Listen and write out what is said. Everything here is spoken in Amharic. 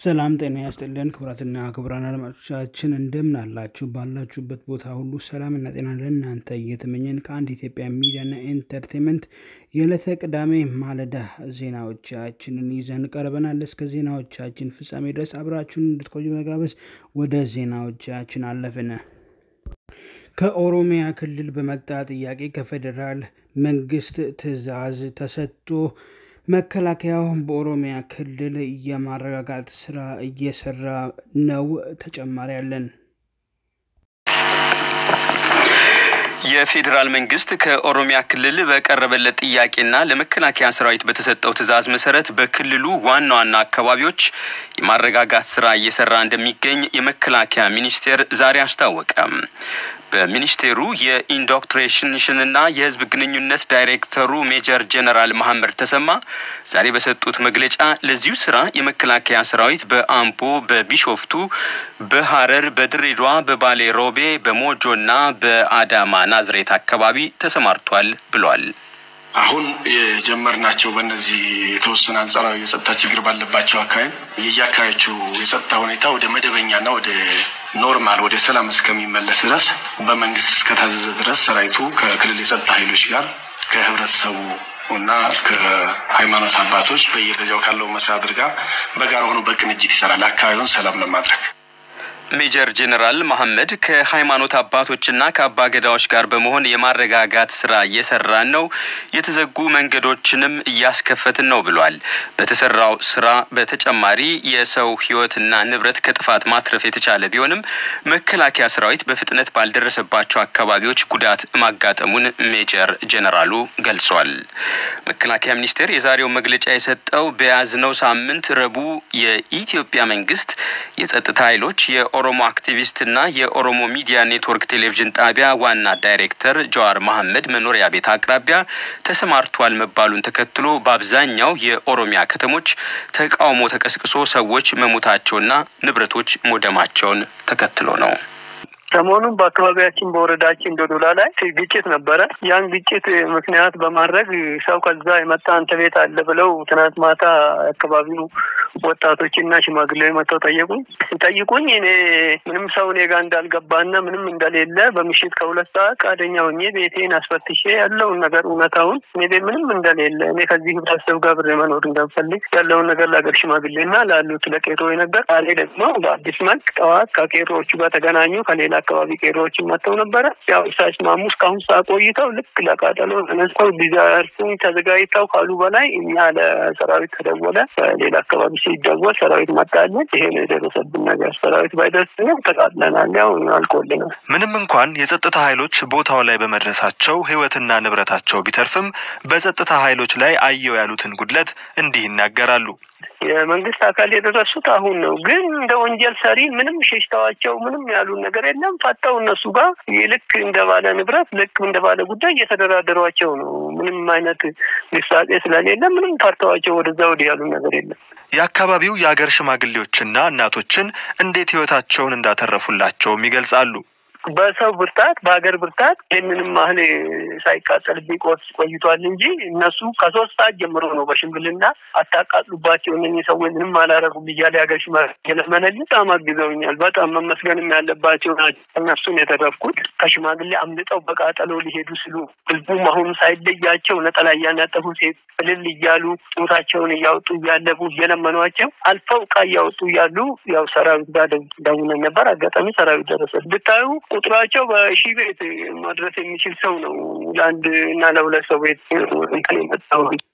ሰላም ጤና ያስጥልን ክቡራትና ክቡራን አድማጮቻችን እንደምን አላችሁ? ባላችሁበት ቦታ ሁሉ ሰላምና ጤና ለእናንተ እየተመኘን ከአንድ ኢትዮጵያ ሚዲያና ኤንተርቴንመንት የዕለተ ቅዳሜ ማለዳ ዜናዎቻችንን ይዘን ቀርበናል። እስከ ዜናዎቻችን ፍጻሜ ድረስ አብራችሁን እንድትቆዩ መጋበዝ ወደ ዜናዎቻችን አለፍን። ከኦሮሚያ ክልል በመጣ ጥያቄ ከፌዴራል መንግስት ትዕዛዝ ተሰጥቶ መከላከያው በኦሮሚያ ክልል የማረጋጋት ስራ እየሰራ ነው። ተጨማሪ አለን። የፌዴራል መንግስት ከኦሮሚያ ክልል በቀረበለት ጥያቄና ለመከላከያ ሰራዊት በተሰጠው ትዕዛዝ መሰረት በክልሉ ዋና ዋና አካባቢዎች የማረጋጋት ስራ እየሰራ እንደሚገኝ የመከላከያ ሚኒስቴር ዛሬ አስታወቀ። በሚኒስቴሩ የኢንዶክትሪኔሽንና የህዝብ ግንኙነት ዳይሬክተሩ ሜጀር ጀነራል መሐመድ ተሰማ ዛሬ በሰጡት መግለጫ ለዚሁ ስራ የመከላከያ ሰራዊት በአምቦ፣ በቢሾፍቱ፣ በሀረር፣ በድሬዳዋ፣ በባሌ ሮቤ፣ በሞጆና በአዳማ ናዝሬት አካባቢ ተሰማርቷል ብሏል። አሁን የጀመርናቸው በእነዚህ የተወሰነ አንጻራዊ የጸጥታ ችግር ባለባቸው አካባቢ የየአካባቢዎቹ የጸጥታ ሁኔታ ወደ መደበኛና ወደ ኖርማል ወደ ሰላም እስከሚመለስ ድረስ በመንግስት እስከታዘዘ ድረስ ሰራዊቱ ከክልል የጸጥታ ኃይሎች ጋር ከህብረተሰቡ እና ከሃይማኖት አባቶች በየደረጃው ካለው መስተዳድር ጋር በጋራ ሆኖ በቅንጅት ይሰራል አካባቢውን ሰላም ለማድረግ። ሜጀር ጄኔራል መሐመድ ከሃይማኖት አባቶችና ከአባ ገዳዎች ጋር በመሆን የማረጋጋት ስራ እየሰራን ነው፣ የተዘጉ መንገዶችንም እያስከፈትን ነው ብሏል። በተሰራው ስራ በተጨማሪ የሰው ህይወትና ንብረት ከጥፋት ማትረፍ የተቻለ ቢሆንም መከላከያ ሰራዊት በፍጥነት ባልደረሰባቸው አካባቢዎች ጉዳት ማጋጠሙን ሜጀር ጄኔራሉ ገልጿል። መከላከያ ሚኒስቴር የዛሬው መግለጫ የሰጠው በያዝነው ሳምንት ረቡዕ የኢትዮጵያ መንግስት የጸጥታ ኃይሎች የኦሮሞ አክቲቪስትና የኦሮሞ ሚዲያ ኔትወርክ ቴሌቪዥን ጣቢያ ዋና ዳይሬክተር ጀዋር መሐመድ መኖሪያ ቤት አቅራቢያ ተሰማርቷል መባሉን ተከትሎ በአብዛኛው የኦሮሚያ ከተሞች ተቃውሞ ተቀስቅሶ ሰዎች መሞታቸውና ንብረቶች መውደማቸውን ተከትሎ ነው። ሰሞኑን በአካባቢያችን በወረዳችን ዶዶላ ላይ ግጭት ነበረ። ያን ግጭት ምክንያት በማድረግ ሰው ከዛ የመጣ አንተ ቤት አለ ብለው ትናንት ማታ አካባቢው ወጣቶችና ሽማግሌዎች መጥተው ጠየቁኝ ጠይቁኝ እኔ ምንም ሰው እኔ ጋር እንዳልገባና ምንም እንደሌለ በምሽት ከሁለት ሰዓት ፈቃደኛ ሆኜ ቤቴን አስፈትሼ ያለውን ነገር እውነታውን እኔ ቤት ምንም እንደሌለ እኔ ከዚህ ህብረተሰብ ጋር ብሬ መኖር እንደምፈልግ ያለውን ነገር ለሀገር ሽማግሌና ላሉት ለቄሮ ነገር ቃሌ ደግሞ በአዲስ መልክ ጠዋት ከቄሮዎቹ ጋር ተገናኙ። ከሌላ አካባቢ ቄሮዎችን መጥተው ነበረ። ያው ሳይስማሙ እስካሁን ሰዓት ቆይተው ልክ ለቃጠሎ ተነስተው ሊዘርፉኝ ተዘጋጅተው ካሉ በላይ እኛ ለሰራዊት ተደወለ። ሌላ አካባቢ ሲደወል ሰራዊት መጣልን። ይሄ ነው የደረሰብን ነገር። ሰራዊት ባይደርስ ነው ተቃጥለናል። ያው አልቆልናል። ምንም እንኳን የጸጥታ ኃይሎች ቦታው ላይ በመድረሳቸው ህይወትና ንብረታቸው ቢተርፍም በጸጥታ ኃይሎች ላይ አየው ያሉትን ጉድለት እንዲህ ይናገራሉ። የመንግስት አካል የደረሱት አሁን ነው። ግን እንደ ወንጀል ሰሪ ምንም ሸሽተዋቸው ምንም ያሉን ነገር የለም። ፈጠው እነሱ ጋር ልክ እንደ ባለ ንብረት ልክ እንደ ባለ ጉዳይ እየተደራደሯቸው ነው። ምንም አይነት ግሳጼ ስለሌለ ምንም ፈርተዋቸው ወደዛ ወዲህ ያሉን ነገር የለም። የአካባቢው የአገር ሽማግሌዎችና እናቶችን እንዴት ህይወታቸውን እንዳተረፉላቸውም ይገልጻሉ። በሰው ብርታት በሀገር ብርታት ይህንንም ያህል ሳይቃጠልብኝ ቆስ ቆይቷል እንጂ እነሱ ከሶስት ሰዓት ጀምሮ ነው በሽምግልና አታቃጥሉባቸው እነኚህ ሰዎች ምንም አላረጉም እያለ የሀገር ሽማግሌ ለመነልኝ በጣም አግዘውኛል። በጣም መመስገንም ያለባቸው ናቸው። እነሱን የተረፍኩት ከሽማግሌ አምልጠው በቃጠሎ ሊሄዱ ስሉ ህዝቡም አሁን ሳይለያቸው ነጠላ እያናጠፉ ሴት እልል እያሉ ጡታቸውን እያወጡ እያለቡ እየለመኗቸው አልፈው እቃ እያወጡ እያሉ ያው ሰራዊት ጋር ደውለን ነበር። አጋጣሚ ሰራዊት ደረሰ። ብታዩ ቁጥራቸው በሺህ ቤት ማድረስ የሚችል ሰው ነው። ለአንድ እና ለሁለት ሰው ቤት እንትን የመጣው